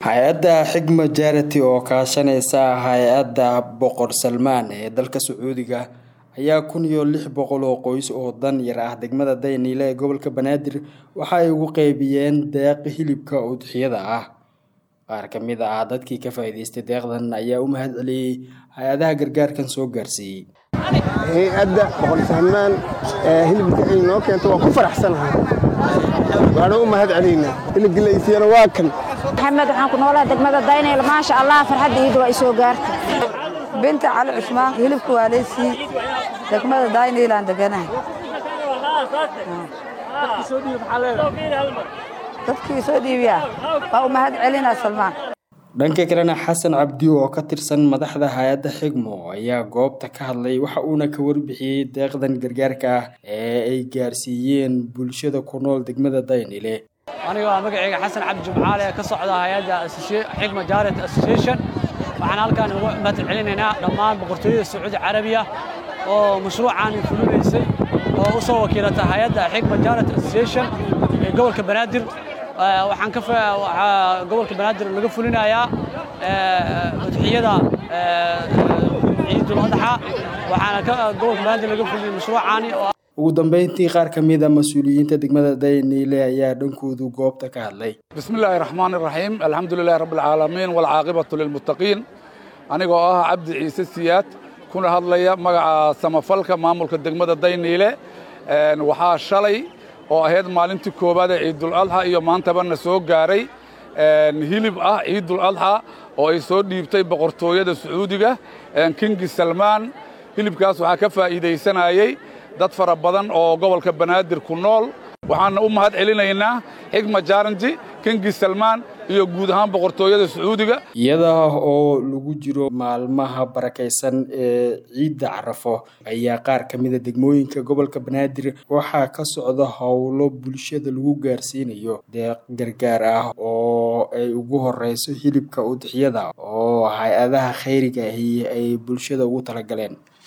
hay-adda xigma jarity oo kaashanaysa hay-adda boqor salmaan ee dalka sacuudiga ayaa kun iyo lix boqol oo qoys oo dan yar ah degmada dayniile ee gobolka banaadir waxa ay ugu qeybiyeen deeq hilibka udxiyada ah qaar ka mid ah dadkii ka faa'iidaystay deeqdan ayaa u mahad celiyey hay-adaha gargaarkan soo gaarsiiyey hay-adda boqor salmaan ee hilibka ay noo keento waa ku faraxsanahay waana u mahad celaynaa hilibkii la isiiyana waa kan maxamed waxaan ku noolaha degmada daynayl maasha allah farxadda iida waa isoo gaartay binta cali cusmaan hilibka waa leysii degmada daynaylaan deganahay dadkii soo dhiibiya waa u mahad celinaa salmaan dhanka kalena xasan cabdi oo ka tirsan madaxda hay-adda xigmo ayaa goobta ka hadlay waxa uuna ka warbixiyey deeqdan gargaarka ah ee ay gaarsiiyeen bulshada ku nool degmada daynile aniga waa magacayga xasan cabdi jumcaale ee ka socda hay-adda xigma jaret association waxaan halkaan ugu mahad celinaynaa dhammaan boqortooyada sacuudi carabiya oo mashruucan fulinaysay oo u soo wakiilata hay-adda xigma jaret association ee gobolka banaadir waxaan ka gobolka banaadir laga fulinayaa udxiyada ciidul adxa waxaana ka gobolka banaadir laga fulinaya mashruucaani oo ugu dambeyntii qaar ka mid a mas-uuliyiinta degmada dayniile ayaa dhankoodu goobta ka hadlay bismi illaahi raxmaan iraxiim alxamdu lilahi rabbi alcaalamiin walcaaqibatu lilmuttaqiin anigoo ah cabdi ciise siyaad kuna hadlaya magaca samafalka maamulka degmada dayniile waxaa shalay oo ahayd maalintii koowaad ee ciidul adxa iyo maantaba na soo gaaray hilib ah ciidul adxa oo ay soo dhiibtay boqortooyada sacuudiga kingi salmaan hilibkaas waxaa ka faa'iidaysanayey dad fara badan oo gobolka banaadir ku nool waxaana u mahad celinaynaa xigma jaranji kingi salmaan iyo guud ahaan boqortooyada sacuudiga iyada oo lagu jiro maalmaha barakaysan ee ciidda carafo ayaa qaar ka mida degmooyinka gobolka banaadir waxaa ka socda howlo bulshada lagu gaarsiinayo deeq gargaar ah oo ay ugu horeyso hilibka udxiyada oo hay-adaha khayriga ahi ay bulshada ugu talagaleen